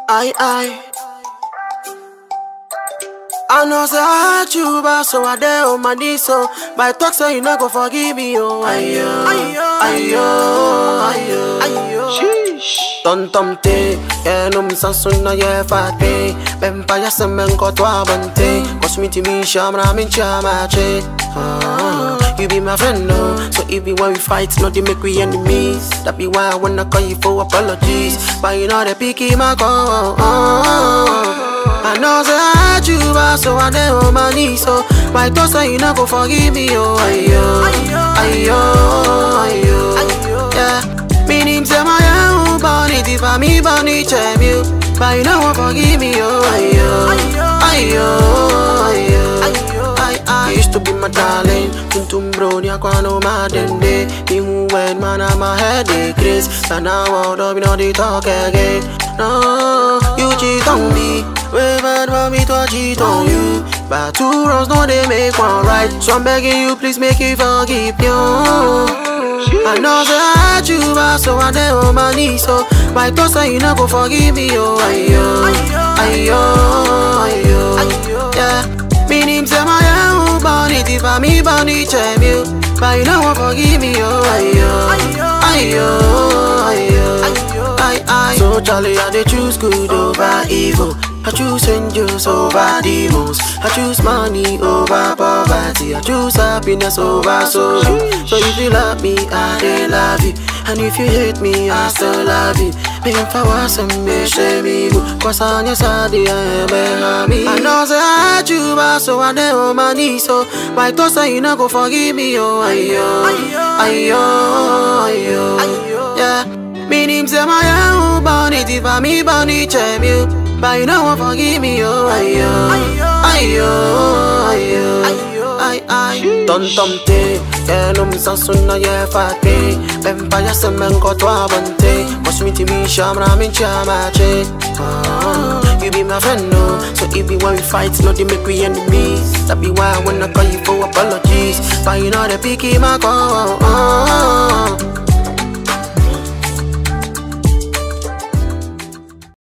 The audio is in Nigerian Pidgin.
I, I. I know say I hurt you, but so I there on my knees, so by talk say you not go forgive me, oh ayo, ayo, ayo, ayo. Tom tom te, yeah no mi sansun na yeah fate, ben pa ya semen ko to abante, cause me to me shamra min chamache. Ah, you be my friend, no. So if be when we fight, not to make we enemies. That be why I wanna call you for apologies. But you know they picky my call. I know say I hurt you, but so I dey on my knees. So my thoughts say you not go forgive me, oh ayo, ayo, ayo, yeah. Me name say my own bonnet, if I me bonnet chem you, but you know won't forgive me, oh ayo, ayo, ayo, I, I used to be my darling, tum tum bro, ni aquano madende. Me who went man, I'm my head they craze, and now out of me know they talk again. No, you cheat on me. Way bad for me to cheat on you. But two wrongs, no, they make one right. So I'm begging you, please make me forgive you. I know say I hurt you, but so I dey on my knees. So my thoughts say you not go forgive me, oh ayo, ayo, ayo, yeah. Me name say my own bonnet, if I me bonnet chem you, but you know won't forgive me, oh ayo, ayo, ayo, I, I. So Charlie, I dey choose good over evil. I choose angels over demons. I choose money over poverty. I choose happiness over sorrow. So if you love me, I dey love you. And if you hate me, I still love you. Me if I was a me shame me go. Cause on your side, I am me. I know say I hurt you, but so I dey on my knees. So my thoughts say you not go forgive me, oh ayo, ayo, ayo, yeah. Me name say my own bonnet, if I me bonnet chem you. But you know won't forgive me, oh ayo, ayo, ayo, ay ay. Tom tom te, yeah no mi sansun na yeah fate. Ben pa ya semen ko to abante. Cause me to me shamra min chamache. Ah, you be my friend, no. So if be when we fight, not they make we enemies. That be why I wanna call you for apologies. But you know they picky my call.